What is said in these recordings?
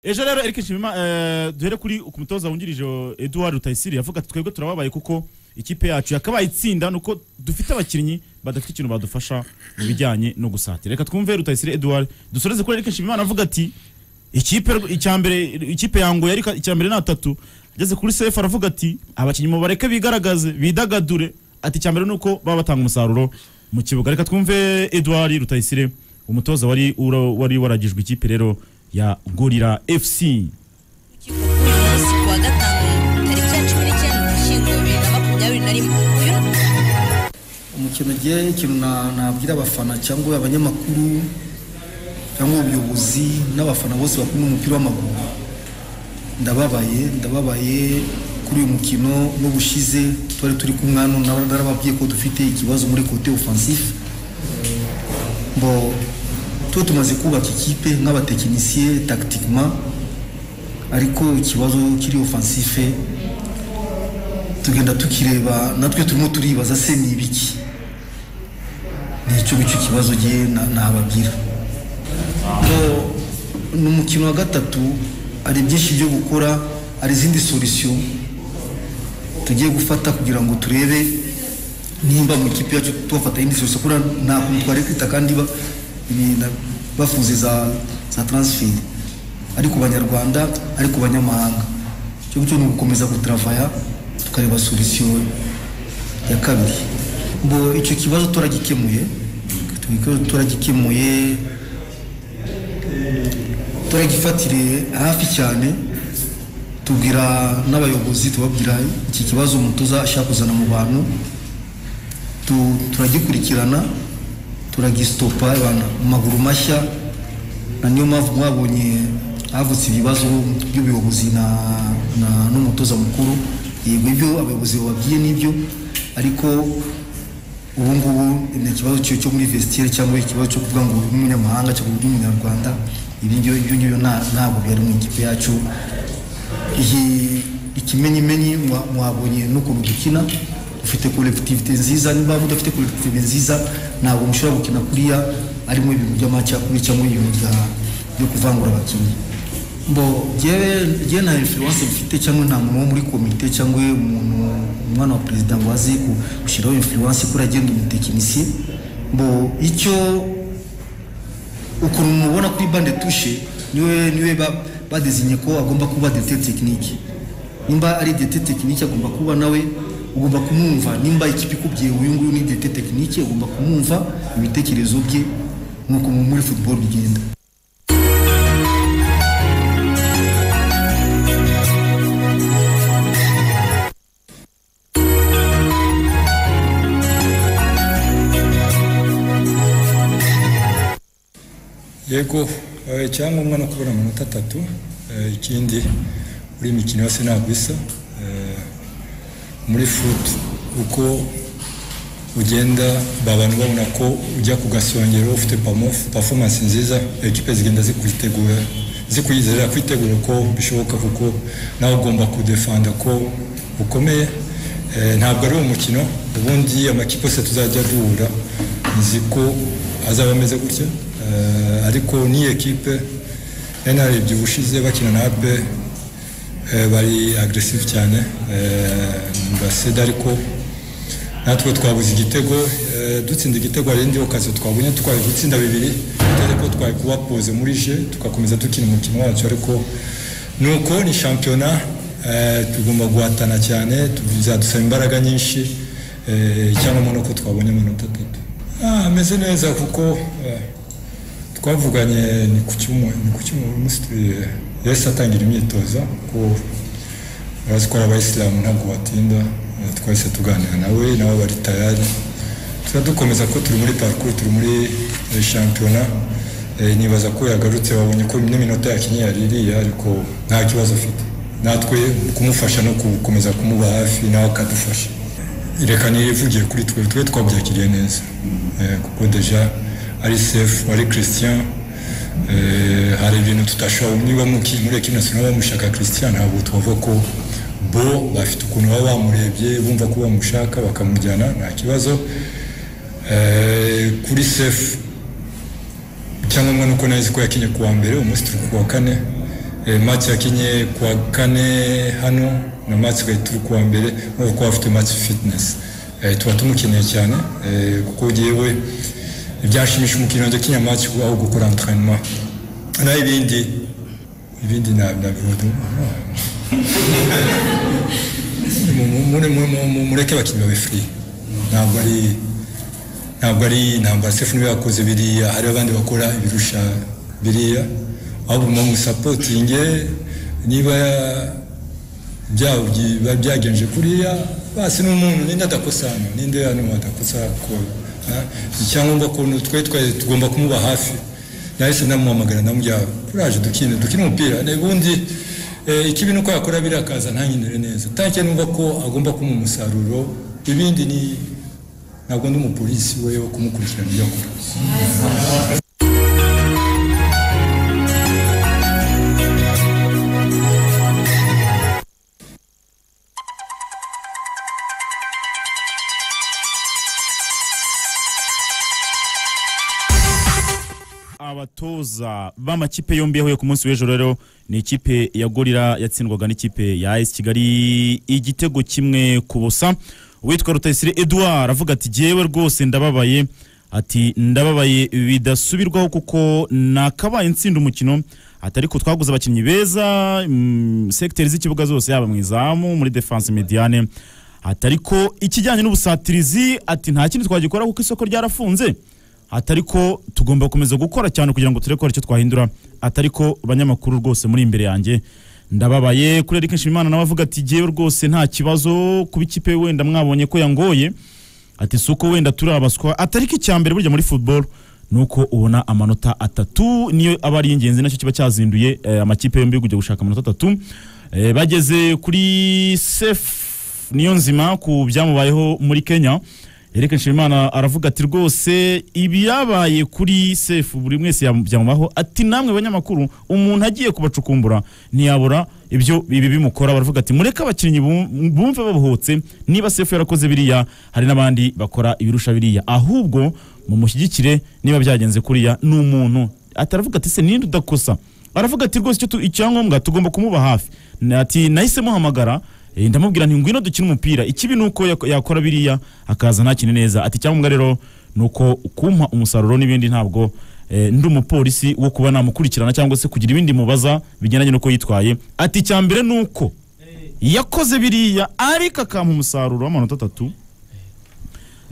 ejo rero erike nshimima eh, duhere kuri ku mutoza wungirije Edouard Rutayisire yavuga ati twebwe turababaye kuko ikipe yacu yakabaye itsinda nuko dufite abakinnyi badafite ikintu badufasha mu bijyanye no gusatira reka twumve Rutayisire Edouard dusoreze kuri erike nshimimana avuga ati ikipe icyambere ikipe yangoye ariko icyambere ni atatu ageze kuri sefu aravuga ati abakinnyi mu bareke bigaragaze bidagadure ati icyambere ni uko baba batanga umusaruro mu kibuga reka twumve Edouard Rutayisire umutoza wari ura- wari waragijwe ikipe rero ya Gorira FC uyu munsi ku wa gatanu tariki ya cumi n'icyenda ugushyingo bibiri na makumyabiri na rimwe uyu umukino ugiye ikintu na- nabwira abafana cyangwa abanyamakuru cyangwa ubuyobozi n'abafana bose bakunda umupira w'amaguru ndababaye ndababaye kuri uyu mukino n'ubushize twari turi kumwe hano nara- narababwiye ko dufite ikibazo muri kote ofansifu bo tuba tumaze kubaka ikipe nk'abatekinisiye takitikima ariko ikibazo kiri ofansife tugenda tukireba natwe turimo turibaza se ni ibiki nicyo bicyo kibazo gihe nababwira Ngo ni umukino wa gatatu hari byinshi byo gukora hari izindi sorisiyo tugiye gufata kugira ngo turebe nimba mu ikipe yacu tubafata indi sorisiyo kuko nta kuntu twarekwita kandi ba- ibi na- bafunze za za taransiferi ari ku banyarwanda ari ku banyamahanga icyo ngicyo ni ugukomeza gutaravaya tukareba sorisiyo ya kabiri bo icyo kibazo turagikemuye icyo kibazo turagikemuye turagifatiriye hafi cyane tubwira n'abayobozi tubabwira iki kibazo umutoza ashaka kuzana mu bantu Tu- turagikurikirana turagisitopa abana mu maguru mashya na niyo mpamvu mwabonye havutse ibibazo by'ubuyobozi na, na n'umutoza mukuru yego ibyo abayobozi bababwiye n'ibyo ariko ubu ngubu ni ikibazo cyo cyo muri vestiaire cyangwa ikibazo cyo kuvuga ngo uyu ni umunyamahanga cyangwa uyu ni umunyarwanda ibi ngibyo ibyo ngibyo nta- ntabwo byari mu ikipe yacu iyi ikimenyimenyi mwa- mwabonye n'ukuntu dukina dufite kolektivite nziza niba mudafite kolektivite nziza ntabwo mushobora gukina kuriya arimo ibintu by'amacakubiri cyangwa ibintu bya- byo kuvangura abakinnyi bo jyewe jyewe nta influence mfite cyangwa nta muntu wo muri komite cyangwa umuntu umwana wa perezida ngo aze ku- gushyiraho influence kuri agenda umutekinisiye bo icyo ukuntu mubona kuri bande tushe niwe niwe ba- badezinye ko agomba kuba dete tekinike nimba ari dete tekinike agomba kuba nawe ugomba kumwumva nimba ikipe ikubwiye uyu nguyu ni dete tekinike ugomba kumwumva ibitekerezo bye nk'uko muri football bigenda yego eh, icyangombwa no kubona amanota atatu eh, ikindi buri mikino yose ntabwo isa eh, muri futu uko ugenda babana ubabona ko ujya ku gasongero ufite pamof- performance nziza ekipe zigenda zikwitegura zikwizera kwitegura ko bishoboka kuko nawe ugomba kudefanda ko ukomeye Eh, ntabwo ari umukino ubundi amakipe yose tuzajya duhura nzi ko azaba ameze gutya Eh, ariko n'iyi ekipe narebye ubushize bakina na ape Eh, bari agresive cyane mbaseda ariko natwe twabuze igitego eh, dutsinda igitego hari indi okazo twabonye twari gutsinda bibiri dore ko twari kubapoze muri je tugakomeza dukina umukino wacu ariko nuko ni shampiyona eh, tugomba guhatana cyane bizadusaba imbaraga nyinshi eh, icyangombwa ni uko twabonye amanota atatu Ah, ameze neza kuko eh, twavuganye ni ku cyumweru ni ku cyumweru umunsi turi- yahise atangira imyitozo ko urazi ko ari abayisilamu ntabwo batinda eh, twahise tuganira nawe nawe bari tayari tuba dukomeza ko turi muri parcours turi muri eh, shampiyona Eh, nibaza ko yagarutse babonye ko n'iminota yakinnye yari iriya ariko nta kibazo afite natwe kumufasha no gukomeza kumuba hafi nawe akadufasha reka nirivugiye kuri twe twe twabyakiriye neza Eh, kuko deja ari sefu ari christian eh, hari ibintu tutashobora niba muki- muri ekipi nasiyonari bamushaka christian ntabwo twavuga ko bo bafite ukuntu baba bamurebye bumva ko bamushaka bakamujyana nta kibazo Eh, kuri sefu icyangombwa ni uko nazi ko yakinye ku wa mbere umunsi turi ku wa kane Eh, match yakinye kuwa kane hano na match twari turi kuwa mbere nubwo kuba afite match fitness Eh, tuba tumukeneye cyane eh, kuko yewe ibyashimisha umukino wanjye kinya match aho gukora entraînement naho ibindi ibindi na nabivudu mureke abakinnyi babe free ntabwo ari ntabwo ari ntabwo sefu niwe yakoze biriya hari abandi bakora ibirusha biriya ahubwo mumusapotinge niba byaba biba byagenje kuriya basi ni umuntu ninde adakosana ninde hano adakosa ko ha? icyangombwa ko twe twari tugomba kumuba hafi nahise namuhamagara namubwira kuraje dukine dukine umupira ubundi eh, ikibi ni uko yakora biriya akaza ntanyinire neza tanke numva ko agomba kumuha umusaruro ibindi ni ntabwo ndi umupolisi we wo kumukurikirana ibyo akora abatoza b'amakipe yombi yahuye ku munsi w'ejo rero ni ikipe ya gorira yatsindwaga n'ikipe ya AS Kigali igitego kimwe ku busa uwitwa Rutayisire Edouard avuga ati jewe rwose ndababaye ati ndababaye bidasubirwaho kuko nakabaye nsinda umukino ati ariko twaguze abakinnyi beza mm, sekiteri z'ikibuga zose yaba mu izamu muri defense mediane ati ariko ikijyanye n'ubusatirizi ati nta kindi twagikora kuko isoko ryarafunze atari ko tugomba gukomeza gukora cyane kugira ngo turekore icyo twahindura atari ko banyamakuru rwose muri imbere yanjye ndababaye kuri Eric Nshimimana nawe avuga ati jewe rwose nta kibazo kuba ikipe wenda mwabonye ko yangoye ati si uko wenda turi abaswa atari ko icya mbere burya muri football ni uko ubona amanota atatu niyo aba ari ingenzi nacyo kiba cyazinduye eh, amakipe yombi kujya gushaka amanota atatu eh, bageze kuri sef niyo nzima ku byamubayeho muri kenya Eric Nshimimana aravuga ati rwose ibiyabaye kuri sefu buri mwese yabyamubaho ati namwe banyamakuru umuntu agiye kubacukumbura ntiyabura ibyo bibi bimukora baravuga ati mureke abakinnyi bum- bumve babohotse niba sefu yarakoze biriya hari n'abandi bakora ibirusha biriya ahubwo mumushyigikire niba byagenze kuriya ni umuntu ataravuga ati se ninde udakosa aravuga ati rwose icyo tu- icyangombwa tugomba kumuba hafi Na- ati nahise muhamagara eh, ndamubwira nti ngwino dukine umupira ikibi ni uko yak- yakora biriya akaza ntakine neza ati icyangombwa rero ni uko kumpa umusaruro n'ibindi ntabwo eh, ndi umupolisi wo kuba namukurikirana cyangwa se kugira ibindi mubaza bigendanye n'uko yitwaye ati icya mbere ni uko yakoze biriya ariko akampa umusaruro w'amanota atatu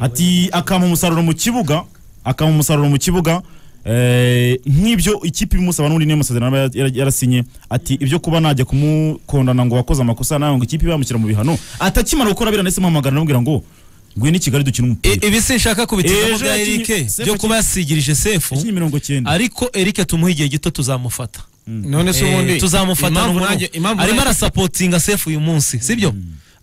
ati akampa umusaruro mu kibuga akampa umusaruro mu kibuga eh, nk'ibyo ikipe imusaba n'undi niyo masezerano aba yara- yarasinye ati ibyo kuba najya kumukondana ngo wakoze amakosa nawe ngo ikipe bamushyira mu bihano atakimara gukora biriya ndetse muhamagara namubwira ngo ngwino i Kigali dukine umupira I- ibi sinshaka kubitizamo Ejo bya yakinye- Eric Sefu byo kuba yasigirije sefu ikinye mirongo cyenda ariko Eric tumuha igihe gito tuzamufata none se Eh, ubundi tuzamufata impamvu noneho. nanjye- impamvu arimo nanjye- arasapotinga sefu uyu munsi sibyo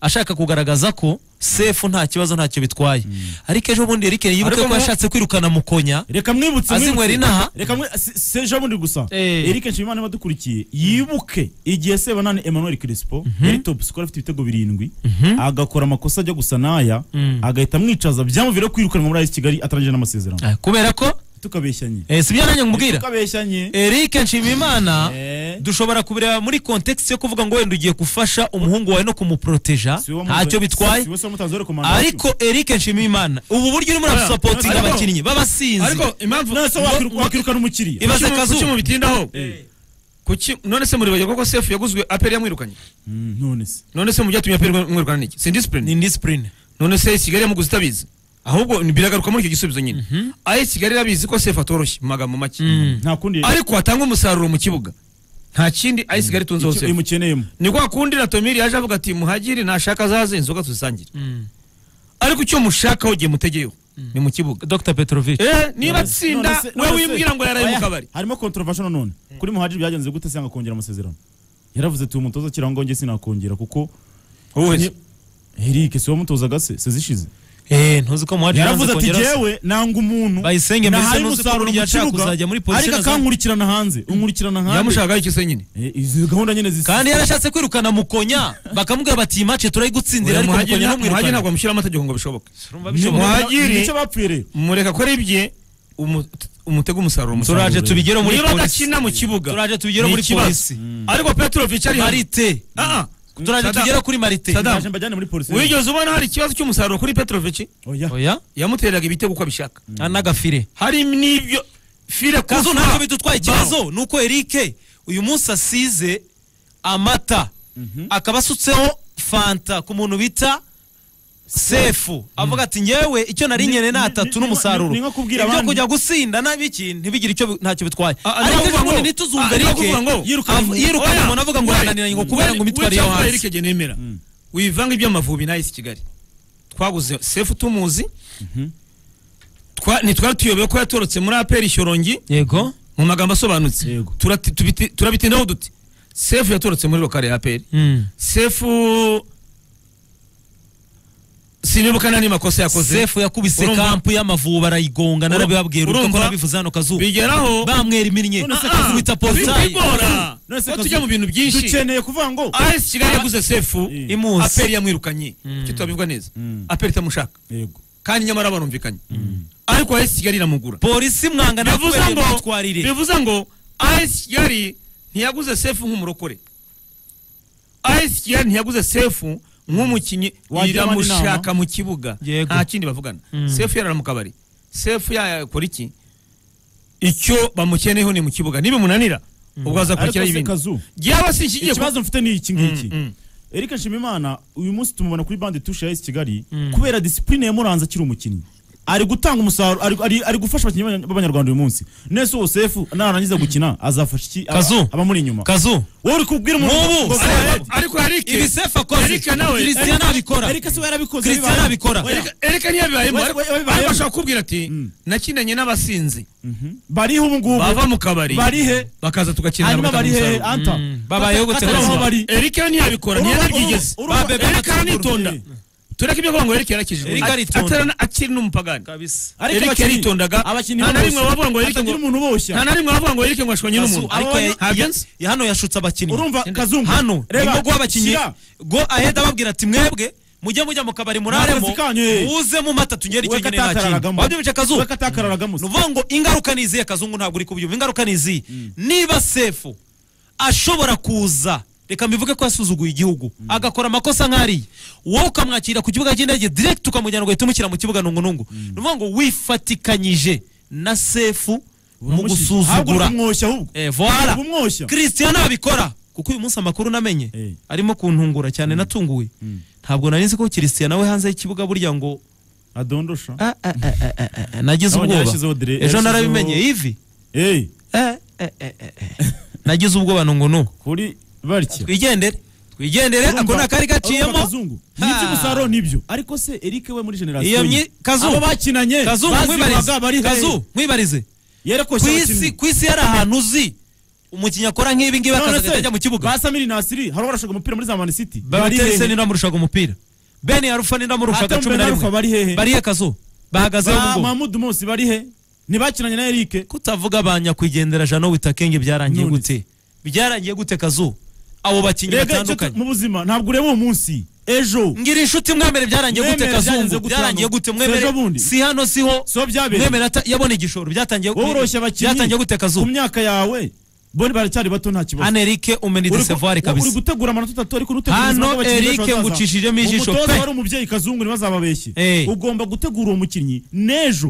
ashaka kugaragaza ko sefu nta kibazo ntacyo bitwaye ariko ejo bundi Eric yibuke Ariko ko mu- yashatse kwirukana mukonya reka mwibutse azi mwibutse. ngo Erinaha? reka mwi- si- si ejo bundi gusa Eh. Eric Nshimimana niba adukurikiye yibuke igihe Sebanani Emmanuel Crespo yari top scorer afite ibitego birindwi agakora amakosa ajya gusa n'aya agahita amwicaza byamuvira kwirukanwa muri AS Kigali atarangije n'amasezerano Ah, kubera ko tukabeshyanye eh, sibyo nanjye nkubwira tukabeshyanye Eric Nshimimana Eh. dushobora kubireba muri context yo kuvuga ngo wenda ugiye gufasha umuhungu wawe no kumuproteja Si wowe wamutoye- ntacyo bitwaye si wowe se wamutanze rekomandasiyo. ariko Eric Nshimiyimana ubu buryo urimo urasapotinga Ariko- abakinnyi b'abasinzi ariko impamvu none se wakwiru- wakirukana umukiriya Ibaze Kazu. kuki mubitindaho kuki none se muribagirwa ko sefu yaguzwe aperi yamwirukanye Mm, none se none se mu byatumye aperi mwirukana niki si ni indisipurine indisipurine none se kigali yamuguze itabizi ahubwo ni- biragaruka muri icyo gisubizo nyine ayi kigali irabizi ko sefu atoroshye mu magambo make nta kundi ariko atanga umusaruro mu kibuga nta kindi ayi kigali itunzeho icyo sefu imukeneyemo ni kwa kundi na tomiri yaje avuga ati muhagiri nashaka azaze inzoga tuzisangire ariko icyo mushakaho igihe mutegeyeho ni mu kibuga Dr Petrovic Eh, niba None se- none atsinda se- we none se- wimbwira ngo yaraye mu oya, kabari harimo controversial none kuri muhajiri byagenze gute se yanga kongera amasezerano yaravuze ati uwo mutoza kirango nge sinakongera kuko wowe Eric si wamutozaga se se zishize eh ntuzi ko muhaji yaravuze ati kongera- jewe nanga umuntu Bayisenge mbese nahaye ntuzi ko umusaruro burya mu ashaka kibuga kuzajya muri position ariko azamu- akankurikirana hanze unkurikirana hanze yamushakaho icyo se nyine Eh, izi gahunda nyine zisa kandi yarashatse kwirukana mukonya bakamubwira bati mace turayigutsindira Oya, ariko Muhagi mukonya nta- Muhagi ntumwirukane ntabwo bamushyiraho amategeko ngo bishoboke Urumva bishobora? Muhajiri- nicyo bapfiriye mureka akore ibye umu- umutego umusaruro musaruro turaje tubigere muri niba polisi adakina mu kibuga turaje tubigere muri ikibazo. polisi ariko petrovic ari hari marite Ah, ah. turaje Saddam, tugere kuri marite Saddam. Naje mbajyane muri polisi. wigeze ubona hari ikibazo cy'umusaruro kuri petrovic Oya. oya yamuteraga ibitego uko abishaka Ah, n'agafire hari n'ibyo fire kazo kufa. ntacyo bidutwaye ikibazo ni uko erike uyu munsi asize amata akaba asutseho fanta ku muntu bita sefu avuga ati ngewe icyo nari Ni- nkeneye ni ni- atatu ni- n'umusaruro ni- ni nko kubwira ibyo abandi. kujya gusinda n'abiki ntibigire icyo bi- ntacyo bitwaye Ah, ah, ariko ni ejo ukuvuga bundi ngo- ntituzumve ah, ni erike ukuvuga ngo- Av- yirukanye Oya, umuntu avuga ngo we- yananiranye ngo kubera we- ngo imyitwarire we yo cyangwa hasi Eric Jye nemera wivanga iby'amavubi nahise i Kigali twaguze sefu tumuzi Twa- ntitwari tuyobewe ko yatorotse muri aperi shyorongi yego mu magambo asobanutse Yego. Turati- tubiti- turabitindaho duti sefu yatorotse muri lokale ya aperi sefu sinibuka nta n'amakosa yakoze sefu yakubise Urumva- kampu y'amavuba arayigonga Urumva- narabibabwira urumva ko urumva- nabivuze hano kazuba bigeraho bamwera iminnye None se Ah, ah, akubita porutayi bigora None se ko Kazu- tujya mu bintu byinshi Dukeneye kuvuga ngo AS Kigali yaguze sefu Imuzi. aperi yamwirukanye icyo turabivuga neza aperi itamushaka yego kandi nyamara barumvikanye ariko AS Kigali iramugura polisi mwanga bivuze nakubereye ngo imyitwarire bivuze ngo AS Kigali ntiyaguze sefu nk'umurokore AS Kigali ntiyaguze sefu nk'umukinnyi Wagira abandi iramushaka inama? mu kibuga Yego. nta kindi bavugana sefu yarara mu kabari sefu yakora iki icyo bamukeneyeho ni mu kibuga nibimunanira ubwo azakurikiraho Ariko se ibindi Kazu, byaba si ikigiye kuba ikibazo mfite ni iki ngiki Mm, mm. Eric Nshimimana uyu munsi tumubona kuri bande tushe ya AS Kigali kubera discipline ya Muranza akiri umukinnyi ari gutanga umusaruro ari, ari, ari gufasha abakinnyi b'abanyarwanda uyu munsi nese uwo sefu narangiza gukina azafasha iki aba- Kazu. abamuri inyuma kazu wowe uri kubwira umuntu Nk'ubu, ngo- Sefu- ariko harike ibi sefu akoze Erika nawe- christian abikora Eric se we yarabikoze christian bibaye. abikora Oya, ereka ntiyabibayemo Wese- ariko we- wabibayemo. ariko bashobora kukubwira ati nakinanye n'abasinzi bariho ubu ngubu bava mu kabari bari he bakaza tugakinira hanyuma bari he bakamusaruro anta babayogotse Kata- kata- bazima. aho bari erika ntiyabikora Urumva- ntiyarabyigeze urumva- urumva- erika aranitonda Eh. tureke ibyo kuvuga ngo erika yarakijijwe Erika aritonda. atarana akiri n'umupagani kabisa Ariko Eric abakinnyi- yaritondaga, abakinnyi nta na bose. rimwe bavuga ngo Eric ngo- Hatagira umuntu uboshya nta na rimwe bavuga ngo erika ngo ashwanye Kazu, n'umuntu ariko ya- hagenze ya- hano yashutse abakinnyi urumva kazungu hano Reba, reba guha abakinnyi shyira. go aheda ababwira ati mwebwe mujye mujya mu kabari muraremo Nakazi kanyu, eh. muze mu mata tunyere we icyo nyine nta kintu katakararagamo wabyumvise kazu we katakararagamo se. ni ukuvuga ngo ingaruka ni izihe kazungu ntabwo uri kubyumva ingaruka ni izihe niba sefu ashobora kuza reka mbivuge ko yasuzuguye igihugu agakora amakosa nk'ariya wowe ukamwakira ku kibuga cy'indege direct ukamujyana ugahita umushyira mu kibuga nungunungu ni ukuvuga ngo wifatikanyije na sefu mu Ahubwo gusuzugura kumwoshya ahubwo Eh, voila kumwoshya christian abikora kuko uyu munsi amakuru namenye Eh. arimo kuntungura cyane natunguwe ntabwo nari nzi ko christian nawe hanze y'ikibuga burya ngo adondosha ah, ah, ah, ah, ah, ah, ah, nagize Nabonye ubwoba yashyizeho dire- ejo yashyizeho- narabimenye ivi eh Eh, eh, eh, eh, eh. nagize ubwoba nungu nu kuri barya twigendere twigendere ako ni akari gaciyemo nibyo Ha. umusaruro nibyo ariko se Eric we muri Iyo generasiyo myi- Kazu. abo bakinanye kazu bazimaga bari mwibarize he? kazu mwibarize ku yerekoshya isi abakinnyi ku isi hari ahantu uzi umukinnyi akora nk'ibi ngibi akaza agahita ajya mu kibuga ba Samiri Nasiri hari ubarashaga umupira muri za Man City babatese n'indamurushaga umupira ben yarufa n'indamurushaga Hatem cumi na Ben Arfa bari hehe? rimwe bariye kazu bahagazeho ba ubwo Mahmoud Musi bari he ntibakinanye na Eric kutavuga ba nyakwigendera jano witakenge byarangiye None gute byarangiye gute kazu abo bakinnyi rega icyo batandukanye tu- mu buzima ntabwo ureba uwo munsi ejo ngira inshuti mwemere byarangiye gute Mwemere byaranze kazungu gute byarangiye hano? gute mwemere Sejo bundi? si hano si ho so byabereye mwemere ata- yabona igishoro byatangiye wowe uroshya abakinnyi byatangiye gute ku kazungu myaka yawe bo baracyari bato nta kibazo hano erike umenya Uri- idesevuwari uri kabisa gutegura amanota atatu ariko unutegura Hano ubuzima bw'abakinnyi Eric b'ejo hazaza. ngucishijemo ijisho umutoza pe. wari umubyeyi kazungu ntibazababeshye Eh. ugomba gutegura uwo mukinnyi n'ejo